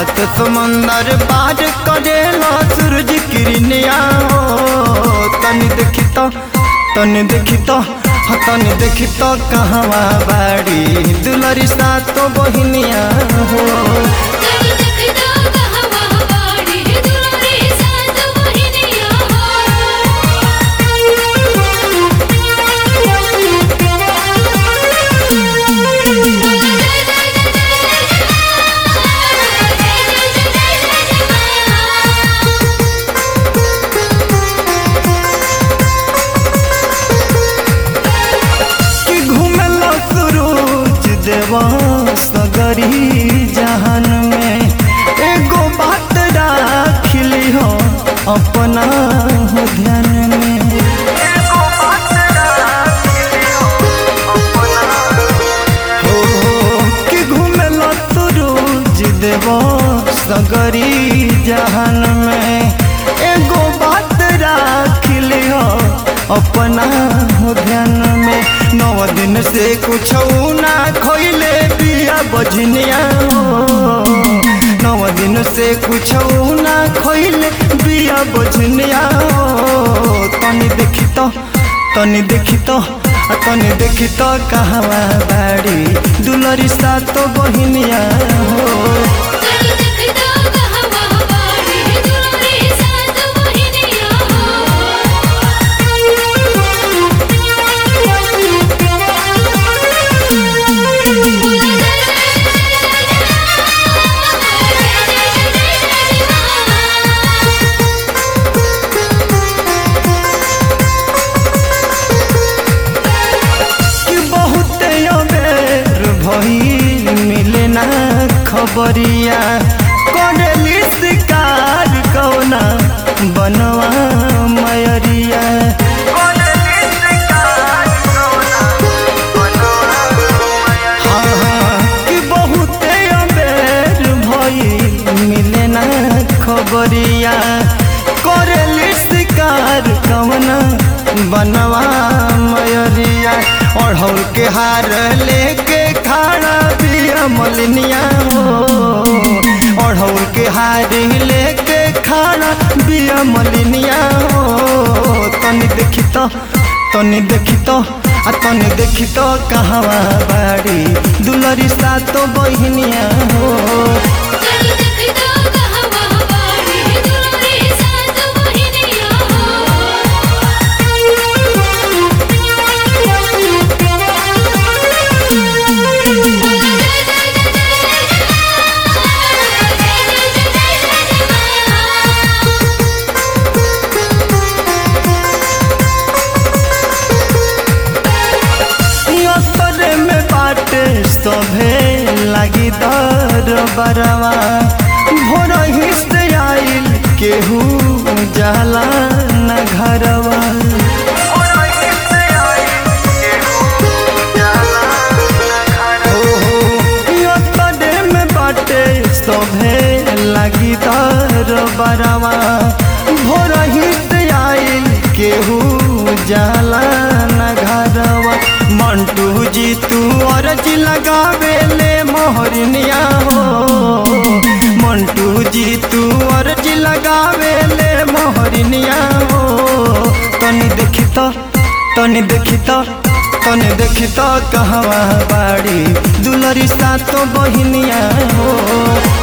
सात समंदर पार करेला सूरज किरनिया हो तनी देखी तो तनी देखी तो हाँ, तनी देखी तो कहवा बाड़ी दुलरी सात बहिनिया हो तनी देखता कहवा बाड़ी दुलारी सात बहिनिया कि घूमेला सूरज देवा सगरी जहान में एगो बात राखिली हो अपना हो ध्यान में हो, कि घूमेला सूरज देवा सगरी जहान में एगो बात राखिली हो अपना हो ध्यान में नौ दिन से कुछ ना खोइले पिया बजनिया हो नौ दिन से कुछ ना खोइले पिया बजनिया हो तनी देखी तो तनी देखी तो आ तनी देखी तो कहवा बाड़ी दुलरी सात बहिनिया हो तनी देखता कहवा बाड़ी दुलारी सात बहिनिया कि बहुते अबेर भइल मिले ना खबरिया करेली शिकार कौना बनवा मयरिया हाँ, हाँ, कि बहुते अबेर भइल मिले ना खबरिया करेली शिकार कौना बनवा मयरिया अढ़ौल के हार लेके खाना पिया मलिनिया हो अढ़ौल के हार लेके खाना पिया मलिनिया हो तनी देखी तो तनी देखी तो आ तनी देखी तो कहवा बाड़ी दुलरी सातो बहिनिया हो तनी देखता कहवा बाड़ी दुलारी सात बहिनिया असरे में बाटे सभे लगी दर बरवा भोर हिस्से आइल केहू जाला न घरवा ओहो, असरे में बाटे सभे लगी दर बरवा भोर हिस्से आइल केहू जाला न घरवा मंटू जी तू अर्ज लगावे ले मोहरनिया हो मंटू जी तू अर्ज लगावे ले मोहरनिया हो तनी देखी तो तनी देखी तो तनी देखी तो कहवा बाड़ी दुलरी सातो बहिनिया हो